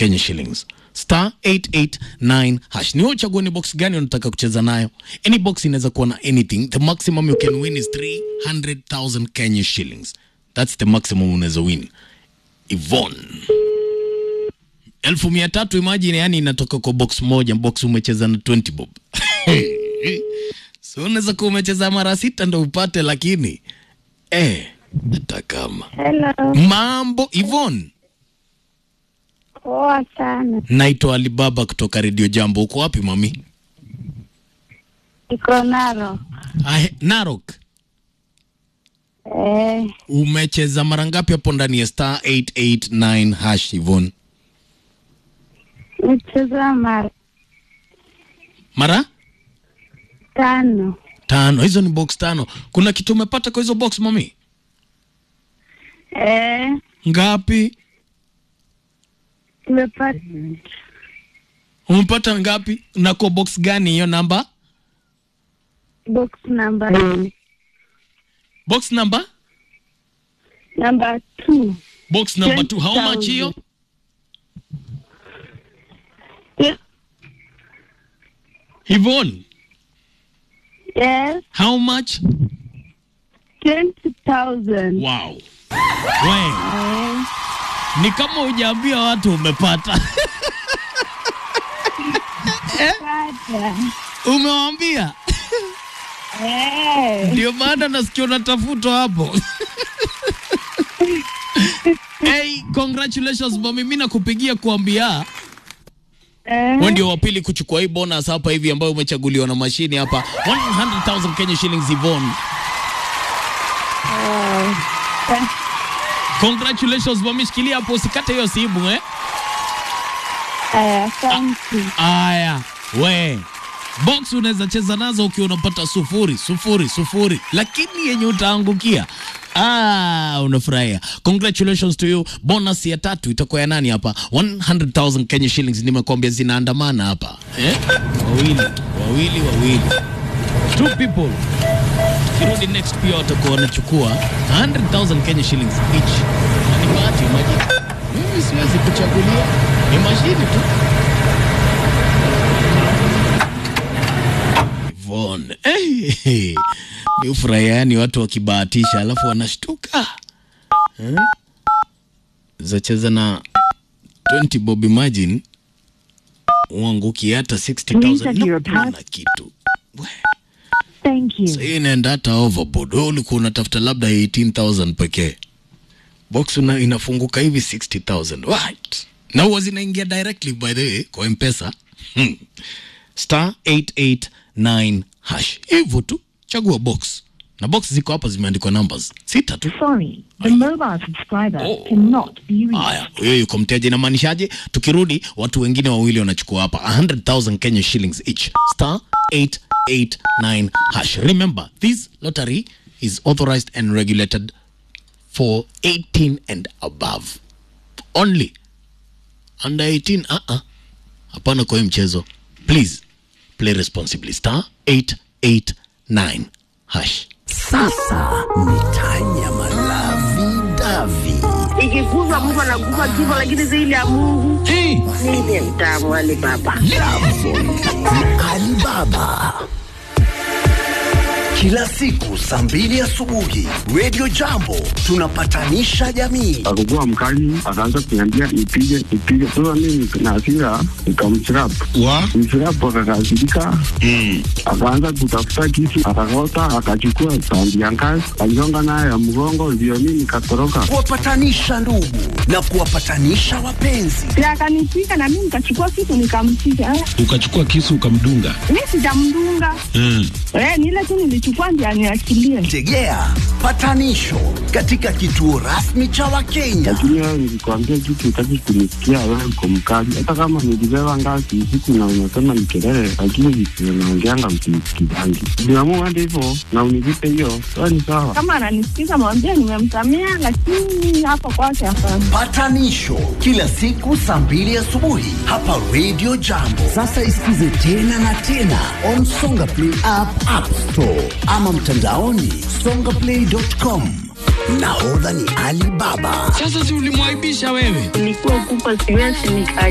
Kenya shillings star 889 hash. Ni wewe uchague ni box gani unataka kucheza nayo. Any box inaweza kuwa na anything. The maximum you can win is 300,000 Kenya shillings. That's the maximum unaweza win. Yvonne elfu mia tatu imagine, yani inatoka kwa box moja, box umecheza na 20 bob so unaweza kuwa umecheza mara sita ndo upate, lakini eh, hata kama Hello. mambo Yvonne, Poa sana. naitwa Alibaba kutoka Radio Jambo. Uko wapi mami? Iko Narok. Ah, Narok. Eh, Umecheza mara ngapi hapo ndani ya star 889 hash Yvonne? nicheza mara Mara tano. tano. Hizo ni box tano. Kuna kitu umepata kwa hizo box mami? Eh, Ngapi? nimepata Umepata ngapi? Na kwa box gani hiyo namba? box namba nne. Box number? Namba two. Box number 2. How much hiyo? Ye- Yvonne, Yes, how much? twenty thousand. Wow. We, ni kama hujaambia watu umepata. Pata. Umewaambia? Eh, Ndio maana nasikia unatafutwa hapo. hey, congratulations mami, mimi nakupigia kuambia eh, wewe ndio wa pili kuchukua hii bonus hapa hivi ambayo umechaguliwa na mashini hapa 100,000 Kenya shillings Yvonne. oh, eh, Congratulations mami, shikilia hapo usikate hiyo simu eh. eh, asante. Aya, we box unaweza cheza nazo ukiwa unapata sufuri sufuri sufuri, lakini yenye utaangukia Ah, unafurahia. Congratulations to you. Bonus ya tatu itakuwa ya nani hapa? 100,000 Kenya shillings nimekwambia zinaandamana hapa. Eh? Wawili, wawili, wawili. Two people. Kirudi next pia watakuwa wanachukua 100,000 Kenya shillings each. Na ni bahati maji. Mimi siwezi kuchagulia. Ni mashini tu. Yvonne. Hey, hey. Ni ufurahia yani watu wakibahatisha alafu wanashtuka eh? Zacheza na 20 bob imagine uanguki hata 60,000 Please no, enter your na kitu We, Thank you. sasa hii inaenda hata overboard. Wewe ulikuwa unatafuta labda 18,000 pekee, box una, inafunguka hivi 60,000 right, na huwa zinaingia directly by the way kwa mpesa hmm. star 889 hash, hivyo tu chagua box na box ziko hapa zimeandikwa numbers sita tu. Sorry, the mobile subscriber Oh. cannot be reached. Haya, huyo yuko mteja, inamaanishaje? Tukirudi watu wengine wawili wanachukua hapa 100,000 Kenya shillings each, star 889 hash. Remember, this lottery is authorized and regulated for 18 and above only. Under 18, uh-uh. Hapana kwa hii mchezo. Please play responsibly. Star 889 hash. Sasa ni Tanya Malavi Davi. ikikufa mtu anakufa kifo, lakini zaidi ya Mungu Hey. mimi mtamu Ali Baba. Alibaba. Kila siku saa mbili asubuhi Radio Jambo tunapatanisha jamii. akakuwa mkali, akaanza kuniambia nipige nipige. Sasa mimi na hasira nikamchirap wa mchirap, akakasirika akaanza kutafuta kisu, akakota, akachukua sandi ya ngazi, aligonga nayo ya mgongo, ndio mimi nikatoroka. Kuwapatanisha ndugu na kuwapatanisha wapenzi. Si akanipiga na mimi nikachukua kitu nikampiga. Eh, ukachukua kisu ukamdunga mimi sijamdunga. mm. Eh, ni ile tu nilichukua ndio aniachilie. Tegea patanisho katika kituo rasmi cha Wakenya. Lakini wewe nilikwambia kitu, utaki kunisikia, wewe uko mkali. Hata kama nilibeba ngazi usiku na unasema ni kelele, lakini vitu unaongeanga msinisikizangi. Niamua hadi hivyo na univipe hiyo, sawa ni sawa. Kama ananisikiza mwambie nimemsamea, lakini hapo kwake hapana. Patanisho kila siku saa mbili asubuhi hapa Radio Jambo. Sasa isikize tena na tena on Songa Play app, App Store ama mtandaoni songaplay.com. Nahodha ni Ali Baba. Sasa si ulimwaibisha wewe? Nilikuwa kupa siwezi nika